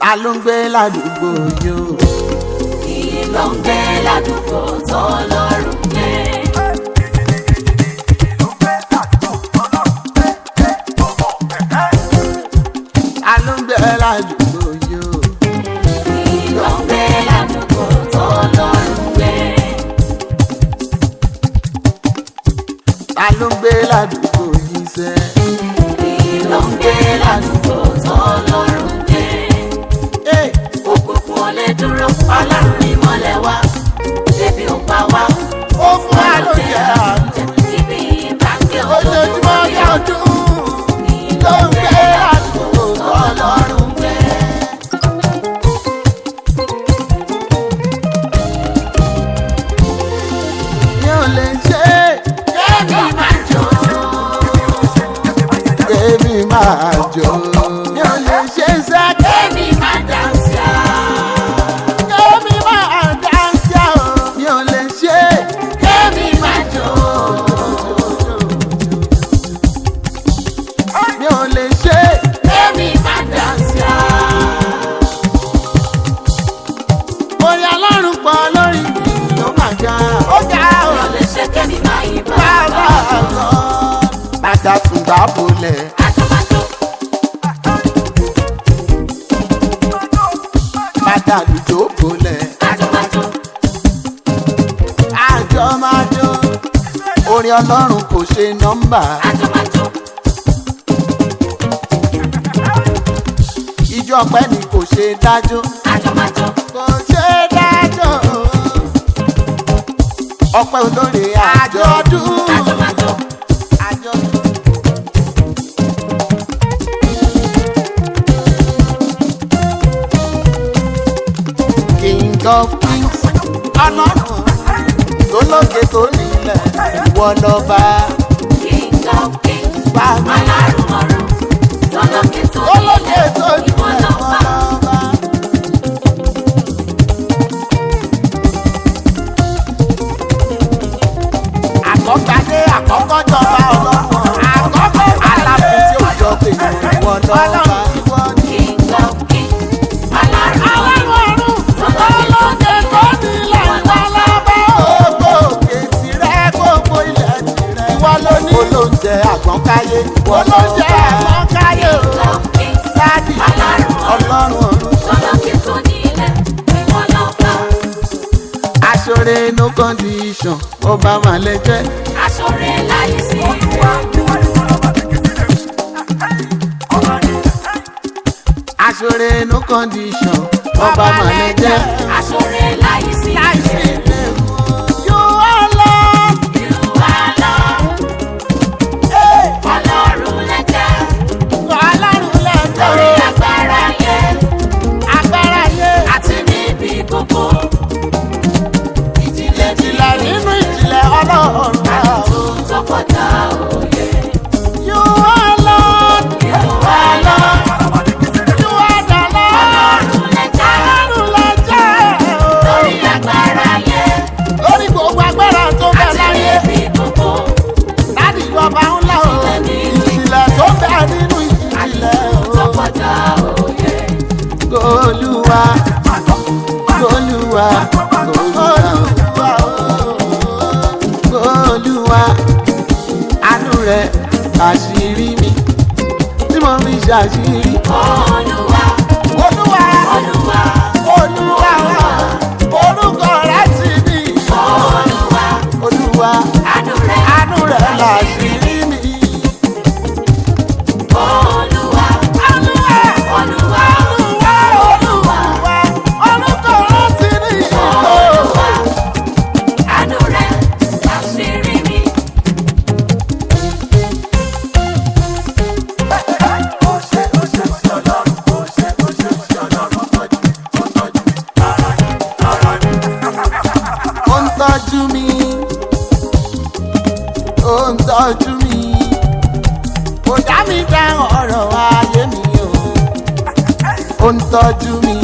ta ló ń gbé ládùúgbò yìí o. Iye ló ń gbé ládùúgbò tó lọ́rùn gbé. ta ló ń gbé ládùúgbò yìí o. Iye ló ń gbé ládùúgbò tó lọ́rùn gbé. ta ló ń gbé ládùúgbò yìí sẹ́. Iye ló ń gbé ládùúgbò tó lọ́rùn gbé. Hey! Òkùnkùn ò lè dúró, ọlọ́run ní mọ́lẹ̀ wá. Débi ò pa wá. ó fún wa lóye àánú. Ibi ìbáǹkì ojoojúmọ́ bí ọdún ló ń gbé ládùúgbò tó lọ́rùn gbé. mi ò lè ṣe é. Débi máa jó. Èmi máa jó. Mi ò lè ṣe sẹ́kẹ̀. Débi máa dànsá. Èmi máa dáńsá o. Mi ò lè ṣe. Débi máa jó. Mi ò lè ṣe. Débi máa dànsá. Orí ọlọ́run pọ̀ lórí mi ló máa ga. Ó ga o. Mi ò lè ṣe kémi máa yí Bàbá bàbá. lọ. Bàtà tún gbà bolẹ̀. Àjọmájó. Bàtà lùjó bolẹ̀. Àjọmájó. Àjọ máa jó. Orí ọlọ́run kò ṣe nọ́mbà. Àjọmájó. Ìjọ ọpẹ́ ni kò ṣe dájọ́. Àjọmájó. kò ṣe dájọ́ ọpẹ́ olóore àjọ̀dún Àjọmájó. àjọ̀dún. king of kings ọlọ́run tó lókè tó nílẹ̀ ìwọ lọ́ba King of kings. bàbá Alárùn ọ̀run. Tọ́lọ́kẹ́ tó tó lókè tó nílẹ̀. Ìwọ nílẹ̀ ìwọ lọ́ba. lọ́ba. àkọ́kadé àkọ́kọ́ jọba ọlọ́run àkọ́kọ́ aláfin tí ó jọ pé ìwọ lọ́ba. King of kings. Alárùn ọ̀run. ọ̀run Tọ́lọ́kẹ́ tó nílẹ̀. Ìwọ lọ́ba. gbogbo òkè tirẹ̀ gbogbo ilẹ̀ tirẹ̀. ìwọ ló ní olóúnjẹ àgbọ̀nkáyé. olóúnjẹ àgbọ̀nkáyé o. King of kings. sáàdì Alárùn ọ̀run. ọlọ́run ọ̀run. Tọ́lọ́kẹ́ tó nílẹ̀. Ìwọ lọ́ba. aṣọre no condition ọba màlẹ jẹ. Aṣọre láyé sí rẹ̀. aṣọre no condition ọba màlẹ jẹ. Aṣọre láyé sí rẹ̀. You are Lord. You are Lord. Ọlọ́run lẹ́jẹ̀. Ọlọ́run lẹ́jọ́. Lórí agbára yẹn. agbára yé. Àti níbi gbogbo. Ìjìnlẹ̀ ìjìnlẹ̀ nínú ìjìnlẹ̀ ọlọ́run. Àtúntò tó kọjá òye. You are Lord. You are Lord. You are the Lord. Ọlọ́run lẹ́jẹ̀. Ọlọ́run lẹ́jọ́. Lórí agbára yẹn. lórí gbogbo agbára tó bẹ Àti láyé. níbi gbogbo. láti ìjọba ńlá o. ìjìnlẹ̀ tó bẹ nínú ìjìnlẹ̀ Àtúntò tó o. kọjá òye. Olúwa. Olúwa. Olúwa. Olúwa. Àánú rẹ̀ àṣírí mi. Tí mo fi ṣàṣírí. Olúwa. Olúwa. Olúwa. Olúwa. Orúkọ rẹ̀ ti ní. Olúwa. Olúwa. Àánú rẹ̀. Àánú rẹ̀ làṣírí mi. Olúwa. Olúwa. Olúwa. Olúwa. Olúwa. Orúkọ rẹ̀ ti ní. Olúwa. Àánú rẹ̀ àṣírí mi. ó ń tọ́jú mi ó ń tọ́jú mi kò dá mi dá ọ̀rọ̀ ayé mi o ó ń tọ́jú mi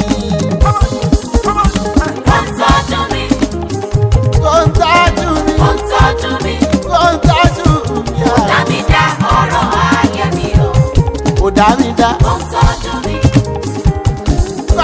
Ó ń tọ́jú mi. ó ń tọ́jú mi Ó ń tọ́jú mi. ó ń tọ́jú mi Dá mi dá ọ̀rọ̀ ayé mi o. kò dá mi dá Ó ń tọ́jú mi.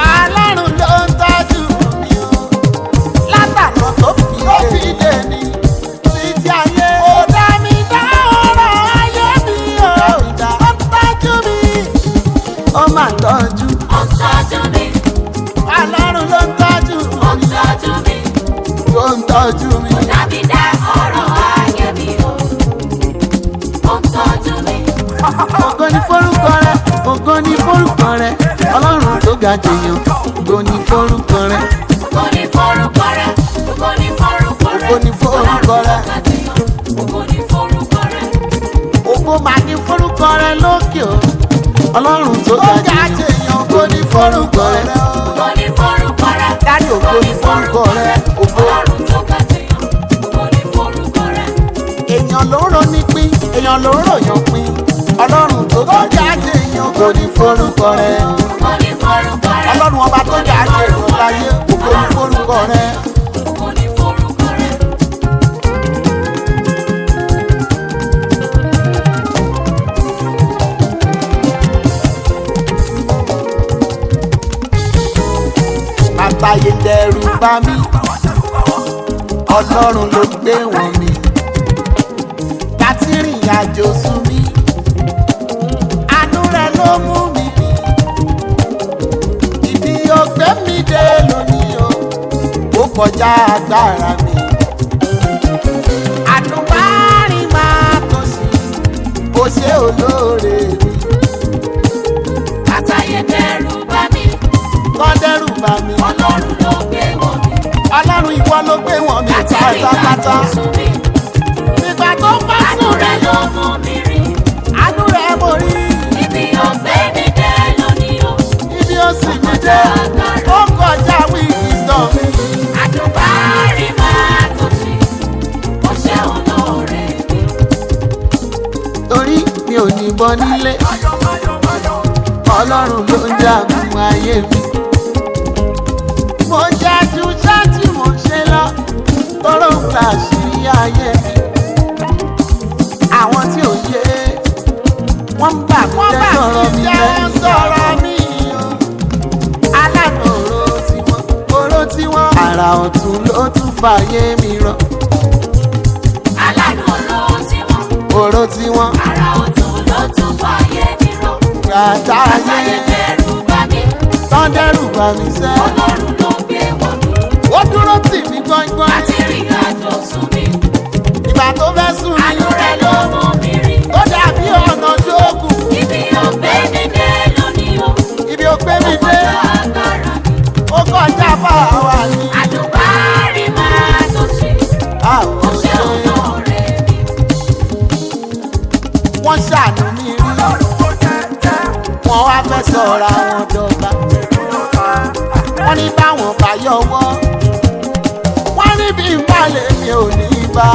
ó máa tọ́jú ó ń tọ́jú mi, ọlọ́run ló ń tọ́jú ó ń tọ́jú mi. ló ń tọ́jú mi. Dàbí dá ọ̀rọ̀ ayé mi o. Ó ń tọ́jú mi, ògo ni forúkọ rẹ ògo ni forúkọ rẹ ọlọ́run tó ga jèèyàn ògo ni forúkọ rẹ ògo ni forúkọ rẹ̀, ògo ni forúkọ rẹ̀. Ògo ni forúkọ rẹ̀. Ògo ni forúkọ rẹ̀. ògo máa ní forúkọ rẹ lókè o ọlọ́run tó ga jèèyàn ògo ni forúkọ rẹ Ògo ni forúkọ rẹ̀. dárí ògo ni forúkọ rẹ ògo Ọlọ́run tó ga jẹyàn, ògo ni forúkọ rẹ̀. èèyàn ló ń ronú pín èèyàn ló ń ròyàn pín ọlọ́run tó ga jèèyàn ògo ni forúkọ rẹ Ògo ni forúkọ rẹ̀. ọlọ́run ọba tó ga jèèyàn láyé ògo ni forúkọ rẹ. Ògo ni forúkọ rẹ̀. àtàyè dẹrù bá mi ọlọ́run ló gbé wọn mi láti rìn àjò sùn mi àánú rẹ ló mú mi rìn ibi ògbé mi dé lónìí o ó kọjá agbára mi àdùnbárin máa tó sí bó ṣe olóore mi Àtàyè dẹrù bá mi, kọ́ dẹ́rù bá mi Ọlọ́run ló gbé wọ̀ mí. ọlọ́run ìwọ ló gbé wọn mi Láti rí pátápátá. ìdájọ́ sùn mi, nígbà tó bá àánú sùn rẹ̀ ló mú mi rìn. àánú rẹ̀ mo rí Ibi ọ̀gbẹ́ mi dé lónìí o. ibi ó sì mí dé ó kọjá wisdom mi. Àdùnbárin máa tó sí, ó ṣe olóore mi. torí mi ò ní bọ́ nílé ọlọ́run ló ń jagun ayé mi. mo jẹ́ ju ṣáàtì mo ṣe lọ tọ́rọ̀ ń gbà sí ayé mi. àwọn tí ò yé wọ́n ń bà mí jẹ́ sọ̀rọ̀ mi lẹ́yìn sọ̀rọ̀ mi o. aláàánú oró tiwọn oró tiwọn. àrà ọ̀tún ló tún fàyè mi rọ Aláàánú oró tiwọn, oró tiwọn. àrà ọ̀tún ló tún fàyè mi rọ. Gàtá Àtàyè ayé dẹrù bá mi, tán dẹ́rù bà mí sẹ́. Ọlọ́run ló gbé wọ̀ mí. Ó dúró tì mí gbọ́ngbọ́n. Láti rí àjò sùn mi, Ìgbà tó fẹ́ sùn mí. àánú rẹ̀ ló mú mi rìn. Ó dàbí ọ̀nà jókòó. Ibi ọ̀gbẹ́ mi dé lónìí o. Ibi ó gbé mi dé. Ọjọ́ agbára mi, Ó kọjá bá wa ní. àdùnbárin máa tó sí, ó Àwọn ṣe ṣe olóore mi. wọ́n ṣàánú mi rí. Wọ́n wá fẹ́ sọ̀rọ̀ àwọn dọ̀gba. Wọ́n ní báwọn bá yọwọ́. Wọ́n ní bí n bá lè mi ò ní bá.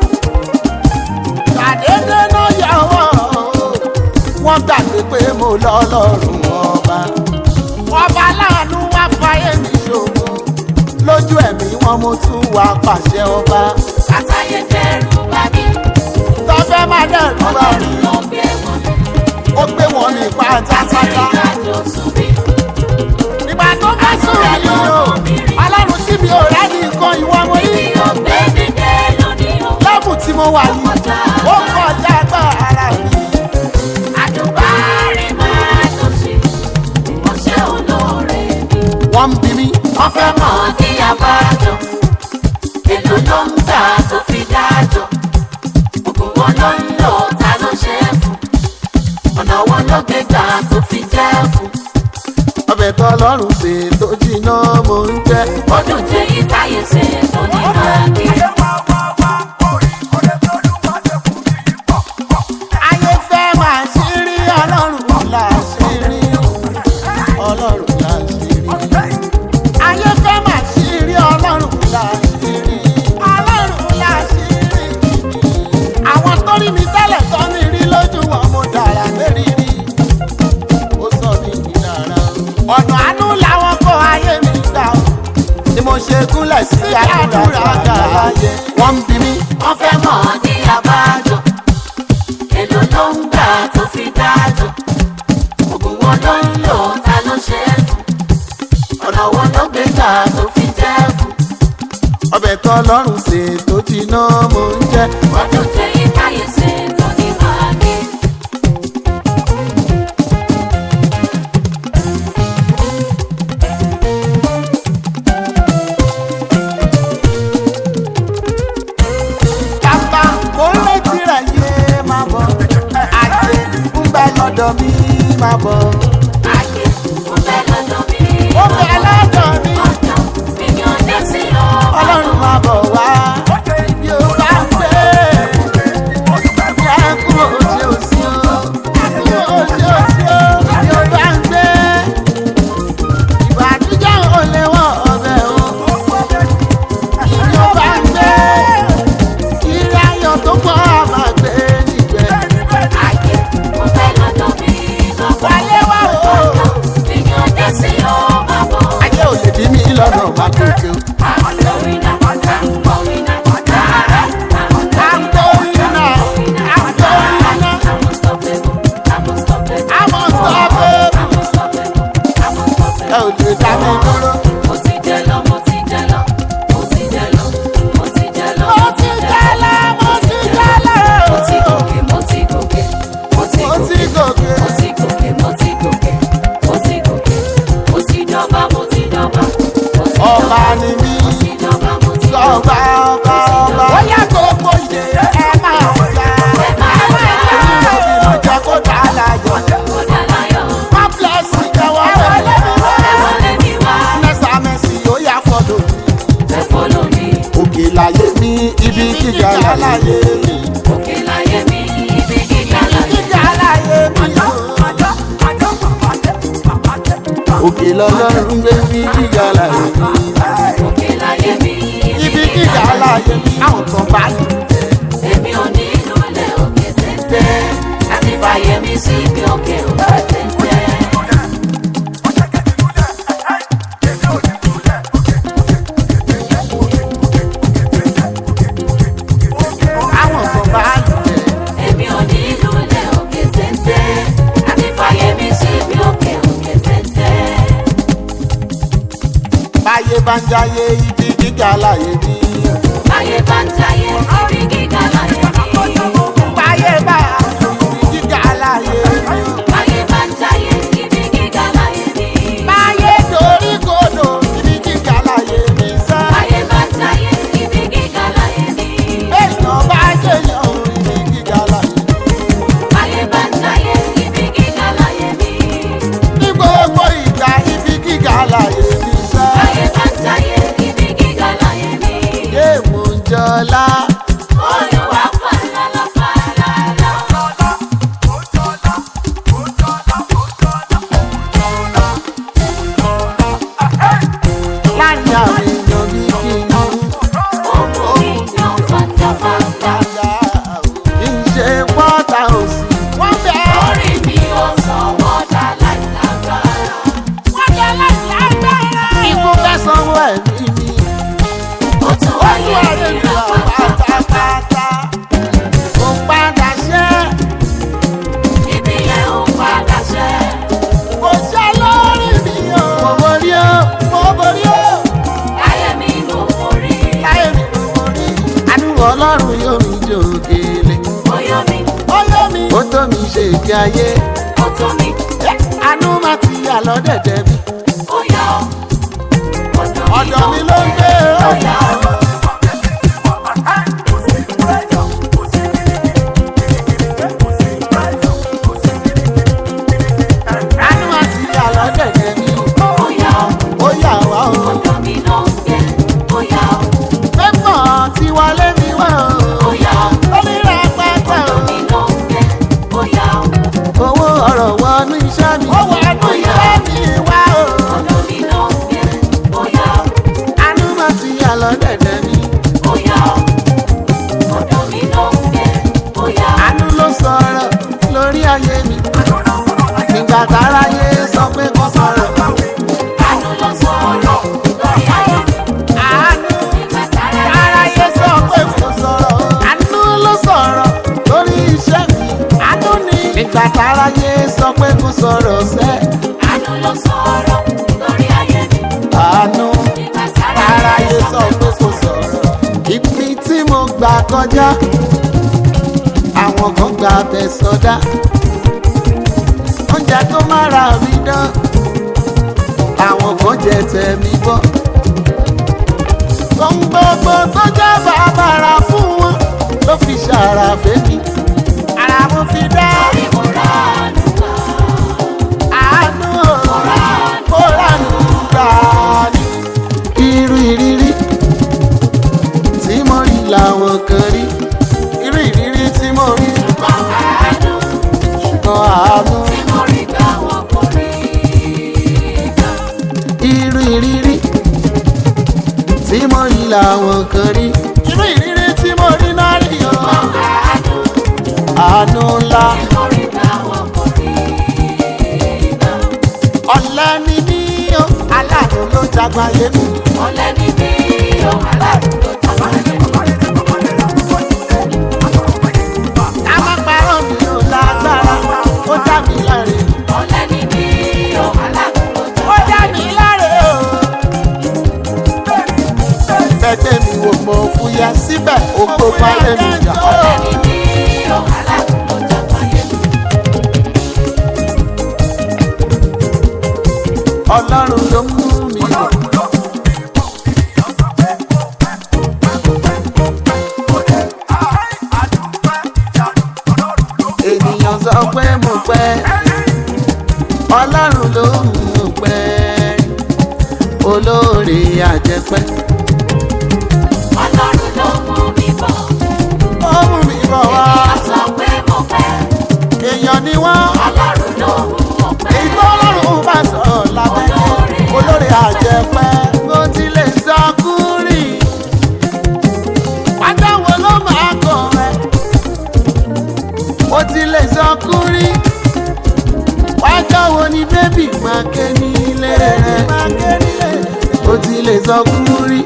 Ṣàdédé náà yọwọ́. Wọ́n gbàgbé pé mo lọ́lọ́run ọba. Ọba láàánú wá fáyé mi ṣògo. Lójú ẹ̀mí wọn mo tún wá pàṣẹ ọba. Àtàyè dẹrù bá mi, Tọ́fẹ́ máa dẹ̀rù bá mi. Ọlọ́run ló gbé wọ̀ mí. Ó gbé wọn mi Láti rí pátápátá. àjò sùn mi, Nígbà tó bá sùn mí o, ọlọ́run tí mi ò rẹ́ ní nǹkan ìwọ mo rí. ibi ọ̀gbẹ́ mi dé lónìí o. Lẹ́bù tí mo wà yìí, ó kọjá agbára mi. Àdùnbárin máa tó sí, ó ṣe olóore mi. Wọ́n ń bi mí, wọ́n fẹ́ mọ̀ ní abájọ. èlò ló ń tà tó fi dájọ́. ògùn wọn ló ń lò ta ló ṣe é fún. ọ̀nà wọn ló gbé gbà tó fi jẹ́ fún. ọbẹ̀ tó lọ́rùn ṣe tó jiná mo ń jẹ́. ó dùn jẹ́ yí táyé ṣe tó ní káàkiri. Ayé fẹ́ máa ṣí rí ọlọ́run là ṣí rí. Ọlọ́run là ṣí rí. Ayé fẹ́ máa ṣí rí ọlọ́run là ṣí rí. Ọlọ́run là ṣí rí. Àwọn tó rí mi tẹ́lẹ̀ tó mi rí lójú wọn mo dára lérí rí. Ó sọ mí di dára. Ọ̀nà àánú làwọn kó ayé mi gbà ó. Ni mo ṣe gúnlẹ̀ sí àdúrà àgbáyé. Wọ́n ń bi mí. wọ́n fẹ́ mọ̀ ní abájọ. èlò ló ń gbà tó fi dájọ́. ògùn wọn ló ń lò ta ló ṣe é fún. ọ̀nà wọn ló gbé gbà tó fi jẹ́ fún. ọbẹ̀ tó lọ́rùn ṣe tó jiná mo ń jẹ́. ó dùn jẹ́ yí táyé ṣe tó ní káàkiri. lè dá mi dúró. mo ti jẹ lọ mo ti jẹ lọ mo ti jẹ lọ mo ti jẹ lọ mo ti jẹ́lẹ̀ mo ti jẹ́lẹ̀ mo ti gòkè mo ti gòkè mo ti mo ti gòkè gòkè. mo ti gòkè mo ti gòkè mo ti gòkè mo ti jọba mo ti jọba mo ti ọba jọba ni mí mo ti jọba mo ti ọba jọba ọba ọba. ó yá gbogbo ìdè ẹ máa jà. ẹ máa jà èyí ló fi jẹ́ kó dá láyọ̀. kó dá láyọ̀ má blẹ́sì ẹ̀wọ̀n wọlé mi wá. ẹ wọlé mi wá mẹ́sà mẹ́sì ó yá fọ́dọ̀ mi. ẹ fọlọ́ mi òkè láyé mi ibi gíga láyé mi. òkè láyé mi ibi gíga láyé gíga láyé mi. òkè lọ́lọ́run gbé mi gíga láyé mi. òkè láyé mi ibi gíga láyé mi. àwọn kan bá lù tẹ̀. èmi ò ní lulẹ̀ òkè téńté láti fàyè mi sí ibi òkè òkè téńté. àwọn kan bá lù tẹ̀. èmi ò ní lulẹ̀ òkè téńté láti fàyè mi sí ibi òkè òkè téńté. báyé bá ń jáyé ibi gíga láyé mi. báyé bá ń jayé ibi gíga láyé mi. báyé bá ibi gíga láyé mi. báyé bá ń jayé ibi gíga láyé mi. báyé dorí kodò ibi gíga láyé mi sá. báyé bá ń jayé ibi gíga láyé mi. béèyàn bá jẹyàn ibi gíga láyé mi. báyé bá ń jayé ibi gíga láyé mi. ní gbogbo ìgbà ibi gíga láyé mi sá. báyé bá ń jayé ibi gíga láyé mi. yé mo ń jọlá. olúwa fàlàlà fàlàlà. láàrin àwọn èèyàn mi kí n mú. òkú mi yan fàtàfàtà. kì í ṣe pọ́tà òsì. wọ́n bẹ̀ ẹ́. orí mi ò sanwó dá láìlágbára. wọ́n bẹ̀ láìlágbára. ikú fẹ́ sanwó ẹ̀mí mi. ó tún wáyé ìrà pátápátá. pátápátá. mo padà ṣẹ́. ibi yẹn ò padà ṣẹ́. mo ṣẹ́ lórí mi o. mo borí o. mo borí o. láyé mi ló borí. láyé mi mo borí. àánú ọlọ́run yóò mi jò délé. ó yọ mi ó yọ mi. ó tó mi ṣe ìgbé ayé. ó tó mi àánú máa ti yà lọ́dẹ̀dẹ̀ mi. ó yà ọ́. ọ̀dọ̀ mi ló ń gbé ó o. yà ọ́. àánú máa ti yà lọ́dẹ̀dẹ̀ mi. ó yà ọ́. ó yà wá o. ọ̀dọ̀ mi ló ń gbé ó yà ọ́. pépọ̀ ti wọlé mi wá ó o. yà ọ́. onírà pátá ọ̀dọ̀ mi ló ń gbé ó yà ọ́. o. owó ọ̀rọ̀ wọnú iṣẹ́ mi. ó wọnú iṣẹ́ mi wá o. ọ̀dọ̀ mi ló ń gbé ó yà ọ́. àánú máa ti yà lọ́dẹ̀dẹ̀ mi. ó yà ọ́. ọ̀dọ̀ mi ló ń gbé ó yà ọ́. àánú ló sọ̀rọ̀ lórí ayé mi. nígbà táráyé sọ pé kò sọ̀rọ̀. àánú ló sọ̀rọ̀ lórí ayé mi. àánú nígbà tára táráyé sọ pé kò sọ̀rọ̀. àánú ló sọ̀rọ̀ lórí iṣẹ́ mi. àánú ni. nígbà táráyé sọ pé kò sọ̀rọ̀ sẹ́. àánú ló sọ̀rọ̀ lórí ayé mi. àánú nígbà tára táráyé sọ pé kò sọ̀rọ̀. ibi tí mo gbà kọjá àwọn kan gba abẹ sọdá. oúnjẹ tó mára mi dán àwọn kan jẹ tẹ̀mí bọ́. ohun gbogbo tó jẹ́ bàbàrà fún wọn ló fi ṣàrà fẹ́mi. ara mo fi dá orí mo rà ánú gbà. àánú kó ránú gbà ní. irú ìrírí tí mo rí làwọn kan rí. irú ìrírí tí mo rí ṣùgbọ́n àánú ṣùgbọ́n àánú. tí mo rí gbà wọ́n kò rí gbà. irú ìrírí tí mo rí làwọn kan rí. irú ìrírí tí mo rí náà rí o. àánú àánú ńlá tí mo rí gbà wọ́n kò rí gbà. ọ̀lẹ́ ni mí o. aláàánú ló jágbáyé mi. ọ̀lẹ ni mí o aláàánú ló tọ́jú ayé mi. ká má parọ́ mi ò lágbára ó dá mi láre. ọ̀lẹ ni mí o aláàánú ló tọ́jú ó dá ayé mi mi. láre. gbogbo fáyé mi jà. Ẹni ní ọ̀hálà ló dàgbà yẹn. ọlọ́run ló mú mi bọ̀. ènìyàn sọ pé mo pẹ́ ọlọ́run ló mú pẹ́ olóore àjẹpẹ́. Ọlọ́run ló mú mi bọ̀. ó mú mi bọ̀ wá Ènìyàn sọ pé mo fẹ́. èèyàn ni wọ́n. Ọlọ́run ló mú mo fẹ́. èyí tó ọlọ́run bá sọ lábẹ́lẹ́ olórí àjẹpẹ́ mo ti lè sọ kúrì wájà wo ló máa kọ rẹ mo ti lè sọ kúrì wájà wo ni bébì máa ké nílé rẹ mo ti lè sọ kúrì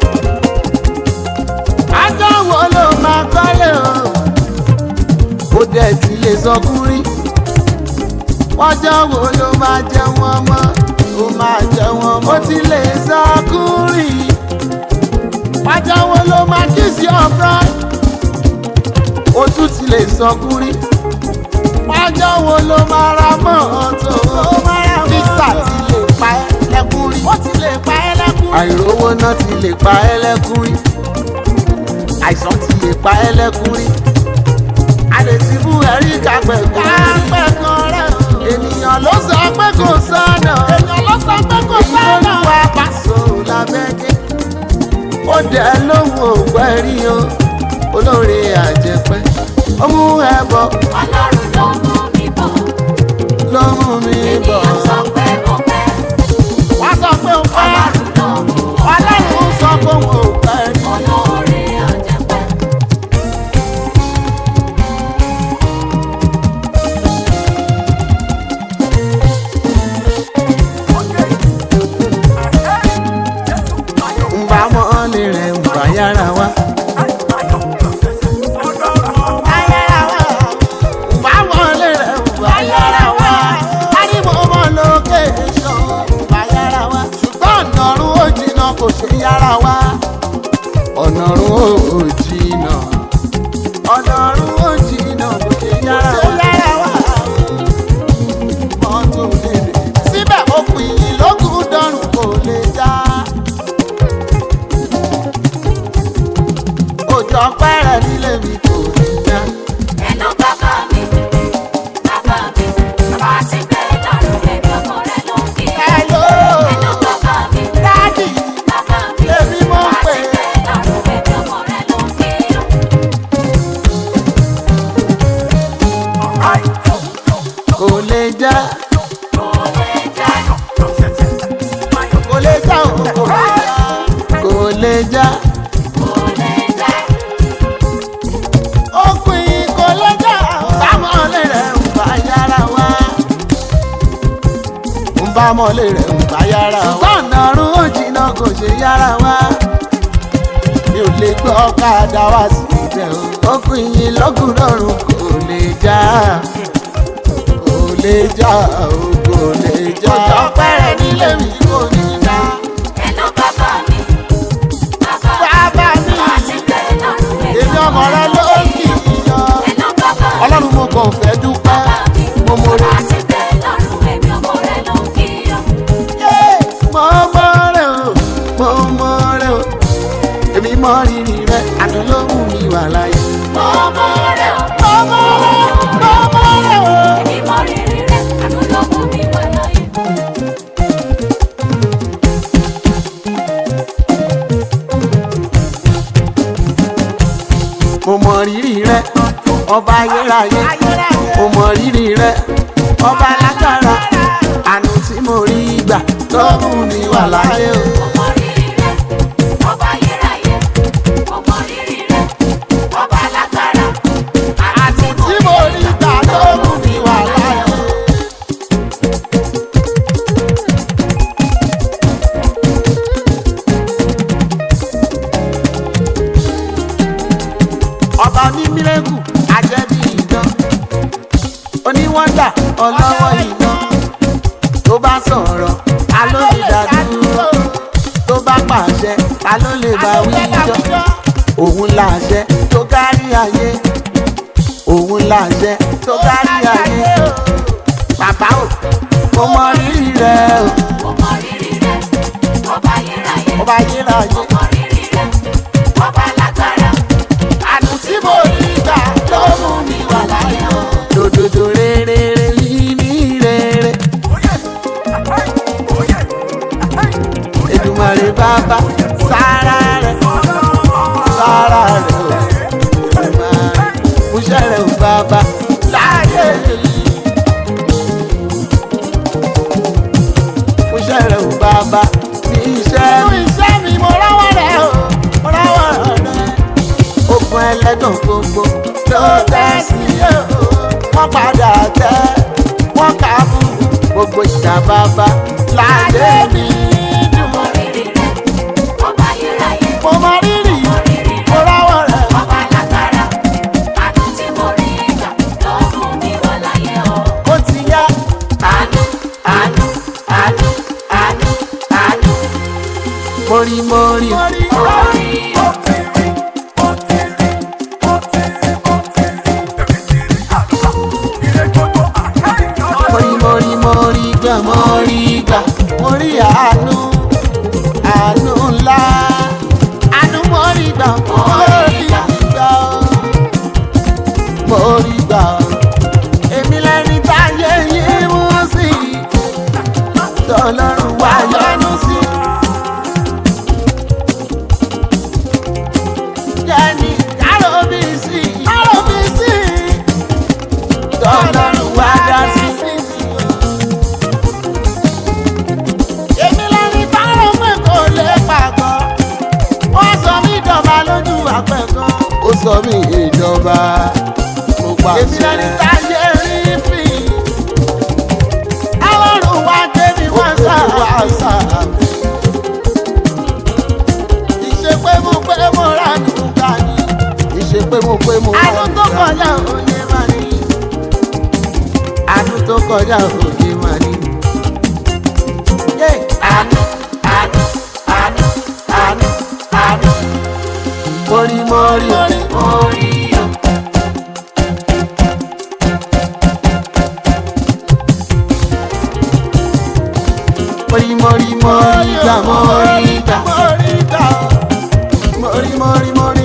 wájà wo ló máa kọ́lé o ó dẹ̀ ti lè sọ kúrì wọ́jọ́ wo ló máa jẹ wọ́n mọ́ ó máa jẹ wọ́n mọ́. ó ti lè sọ kúrì wọ́jọ́ wo ló máa kí sí ọ̀frọ́ ó tún ti lè sọ kúrì wọ́jọ́ wo ló máa ra mọ́tò físà ti lè pa ẹ́ lẹ́kúrì ó ti lè pa ẹ́ lẹ́kúrì àìrówó náà ti lè pa ẹ́ lẹ́kúrì àìsàn ti lè pa ẹ́ lẹ́kúrì àlè ti bú ẹ̀rí kápẹ́ kápẹ́ kan rẹ̀ o. ènìyàn ló sọ pé kò sọ́nà. ènìyàn ló sọ pé kò sọ́nà. èyí tó ń wá pàṣọ lábẹ́gẹ́. ó dẹ̀ lóhùn ògbẹ́ rí o olóore àjẹpẹ́. ó mú ẹbọ Ọlọ́run ló mú mi bọ̀. ló mú mi bọ̀. Ènìyàn sọ pé mo fẹ́. wá sọ pé ó pẹ́. Ọlọ́run ló mú mo fẹ́. ọlọ́run sọ pé òun ò pẹ́ rí. Olóore àjẹpẹ́. ń bá mọ́lẹ̀ rẹ̀ ń bá yára wá. Báwọlé rẹ̀ wà yára wá. Ánìmọ̀ ọmọ lókè ṣọ́ wà yára wá. Ṣùgbọ́n ọ̀nàrún ó jìnnà kò ṣe yára wá. Ọ̀nàrún ó jìnnà. Ọ̀nàrún ó jìnnà kò ṣe yára wá. Mọ́tò lè dé. Síbẹ̀ okùn ìyìn lókùn dọ́rùn kò lè já. Òjò pẹ́rẹ́ nílé mi kò ní já. Ẹnu bàbá mi, bàbá mi, bàbá ti gbé lọ́rùn ẹ̀mí ọmọ rẹ̀ ló ń kí. Hello. Ẹnu bàbá mi, Dádì. bàbá mi, Èmi mọ̀ bàbá pé. ti gbé lọ́rùn ẹ̀mí ọmọ rẹ̀ ló ń kí. kò lè já Kò lè já, kò lè já o kò lè já kò lè já. òpin kò lè já bámọ́lé rẹ̀ ń bá yára wá ń bámọ́lé rẹ̀ ń bá yára wá ṣùgbọ́n ọ̀nàrún ó jìnnà kò ṣe yára wá mi ò lè gbọ́ ọ̀kadà wá sí ibẹ̀ o òpin yìí lọ́gùnrọ̀rùn kò lè já kò lè já o kò lè já ọjọ́ pẹ́rẹ́ nílé mi kò ní já. Ẹnu bàbá mi, bàbá mi, Bàbá mi. bàbá ti gbé lọ́rùn ẹ̀mí èmi ọmọ rẹ ló ń kì í yan. Ẹnu bàbá mi, ọlọ́run mo kàn fẹ́ dúpẹ́ bàbá mi, mo mọ bàbá rẹ. ti gbé lọ́rùn ẹ̀mí ọmọ rẹ̀ ló ń kí. mo mọ rẹ o mo mọ rẹ o èmi mọ rírì rẹ àdùn ló mú mi wà láyé. Ọmọ rẹ̀ o, mo mọ rẹ mo mọ rẹ o. èmi mọ rírì rẹ̀, àánú ló mú mi wà láyé. mo mọ rírì rẹ ọba ayérayé mo mọ rírì rẹ ọba alágbára àánú tí mo rí gbà ló mú mi wà láyé o. Ọmọ rírì rẹ̀, ọba ayérayé, ọmọ rírì rẹ̀, ọba alágbára, àánú tí mo rí gbà ló mú mi wà láyé o. ọba onímírẹ́kù ajẹ́bí ìdán oníwọ́ndà ọlọ́wọ́ ìdán tó bá sọ̀rọ̀ ta ló lè dá dúró tó bá pàṣẹ ta ló lè bá wí jọ òun làṣẹ tó ga ayé òun làṣẹ tó kárí ayé bàbá o mo mọ rírì rẹ o Mo mọ rírì rẹ̀, ọba ayérayé. ọba ayérayé Mo mọ rírì rẹ̀, ọba lágbára. àánú tí mo rí gbà ló mú mi wà láyé o lòdòdò rere yìí ní rere Èdùmàrè bàbá sára rẹ sára rẹ o Èdùmàrè múṣẹ́ rẹ o bàbá láyé yìí. múṣẹ́ rẹ o bàbá ní iṣẹ́ mi. iṣẹ́ mi mo rọ́wọ́ rẹ o mo rọ́wọ́ rẹ. ogun ẹlẹ́gàn gbogbo ló tẹ́ sí o wọ́n padà tẹ́ wọ́n kà á fún gbogbo ìjà bàbá láyé mi dùn. Mo rírì rẹ̀, ọba ayérayé. mo mọ rírì Mo rírì mo rẹ̀, rọ́wọ́ rẹ. ọba lágbára. Àánú tí mo rí gbà ló mú mi wà láyé o. ó ti yá Àánú, àánú, àánú, àánú, àánú. mórí mórí. Orí o. mórí mórí mórí gbà mórí gbà mórí àánú àánú ńlá àánú mórí gbà mórí gbà mórí gbà èmi lẹni táyé yìí mú sí tọlọ́run wá yọ́nú sí. Jẹ́ni kárò bí sí kárò bí sí tọlọ́run wá dá sí. èmi lẹni táwọn pé kò lè pàgọ́ wọ́n sọ mí dọ̀bà lójú àpẹ̀kọ́. ó sọ mí ìjọba mo pa àṣẹ. èmi lẹni táyé rí fi ọlọ́run wá dé mi wọ́n sá wá sá mi. ìṣe pé mo pé mo rà nùgbà ni. ìṣe pé mo pé mo rà nùgbà ni. àánú tó kọjá òye máa ní. àánú tó kọjá òye máa ní. Yeah. Àánú, àánú, àánú, àánú, àánú. Mori mori mori Orí o. mori mori mori gbà mori gbà mori gbà mori mori mori